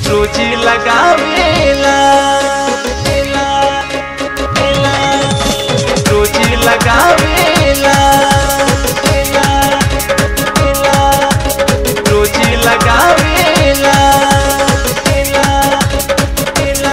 रोज लगावेला एला, एला, रोज लगावेला एला, एला, रोज लगावेला एला, एला।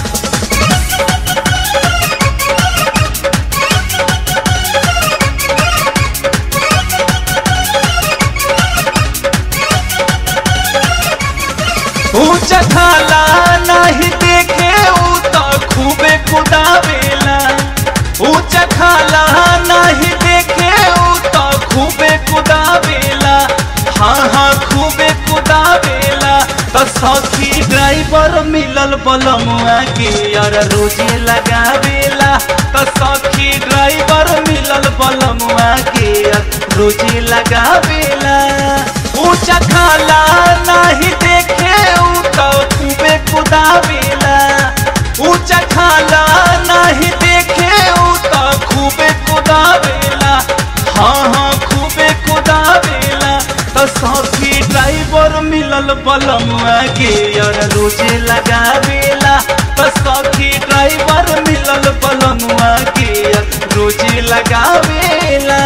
ऊंचा खाला नहीं देखे ऊ तो खूबे कुदावेला ऊंचा खाला नहीं देखे ऊ तो खूबे कुदावेला हाँ हाँ खूबे कुदावेला तो सखी ड्राइवर मिलल बलमुआ के यार रोजे लगावेला तो सखी ड्राइवर मिलल बलमुआ के यार रोजे लगावेला ऊंचा खाला नहीं देखे ऊ तो खूबे कुदावेला ऊंचा खाला नहीं देखे ऊ तो खूबे कुदावेला हाँ हाँ खूबे कुदावेला तो सखी ड्राइवर मिलल बलमुआ के यार रोजे लगावेला तो सखी ड्राइवर मिलल बलमुआ के यार रोजे लगावेला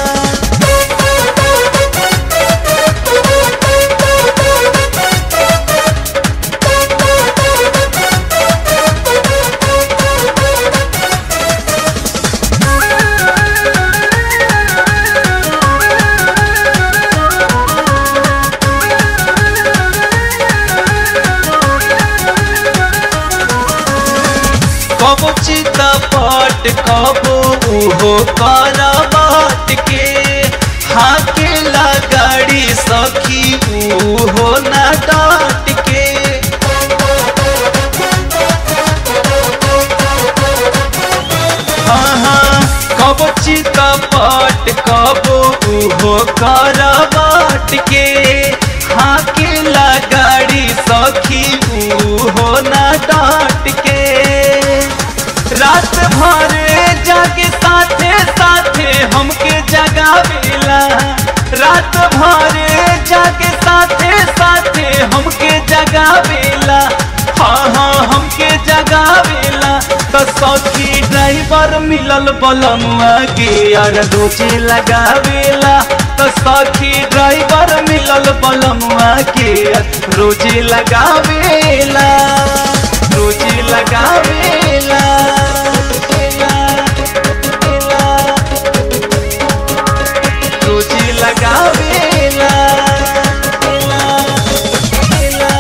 कबो चिता पट कबो उहो करबट के हाके गाड़ी सखी उहो ना डाट के हाँ हाँ कबो चिता पट कबो उहो करबट के हाके गाड़ी सखी उहो ना डाट के रात भर जागे साथे साथे हमके जगावेला रात भर जागे साथे साथे हमके जगावेला हाँ हाँ हमके जगावेला तो सखी ड्राइवर मिलल बलमुआ के यार रोजे लगावेला तो सखी ड्राइवर मिलल बलमुआ के यार रोजे लगावेला रोजे लगावेला एला, एला, रोजे लगावेला एला, एला।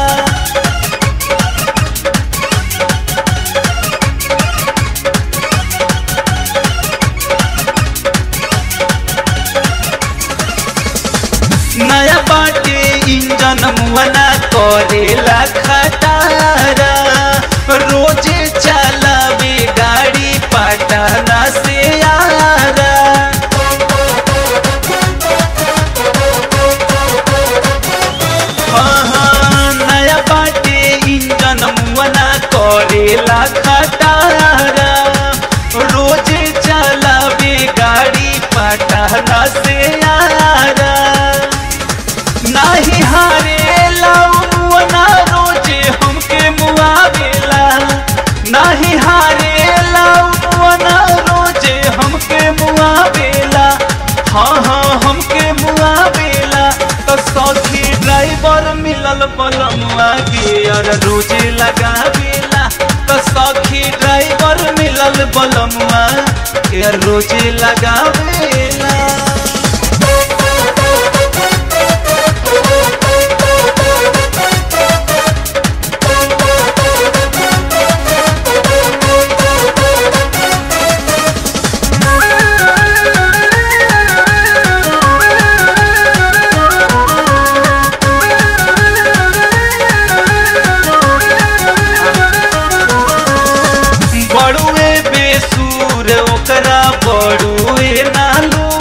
नया बाटे इंजन मुआना करेला खटारा रोजे चलावे गाड़ी पटना से आरा हाँ हाँ नया बाटे इंजन मुआना करेला खटारा रोजे चलावे गाड़ी पटना से आरा नाही हारे लाउना रोजे हमके मुआवेला नाही हारे लाउना रोजे हमके मुआवेला हाँ हाँ हमके मुआवेला तो सखी ड्राइवर मिलल बलमुआ के यार रोजे लगावेला तो सखी ड्राइवर मिलल बलमुआ के यार रोजे लगावेला बड़ुए बेसूर ओकरा बड़ुए नालू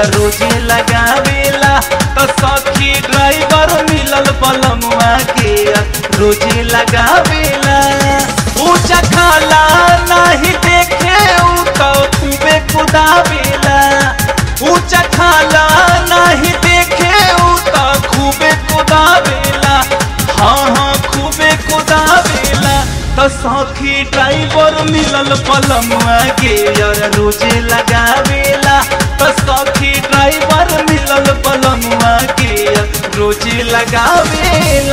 रोजे लगावेला तो सखी ड्राइवर मिलल बलमुआ के रोजे लगावेला ऊंचा खाला नहीं देखे ऊ तो खूबे कुदावेला ऊंचा खाला नहीं देखे ऊ तो खूबे कुदावेला हाँ हाँ खूबे कुदावेला तो सखी ड्राइवर मिलल पलमुआ के यार रोजे लगावेला तो सखी ड्राइवर मिलल पलमुआ के रोजे लगावेला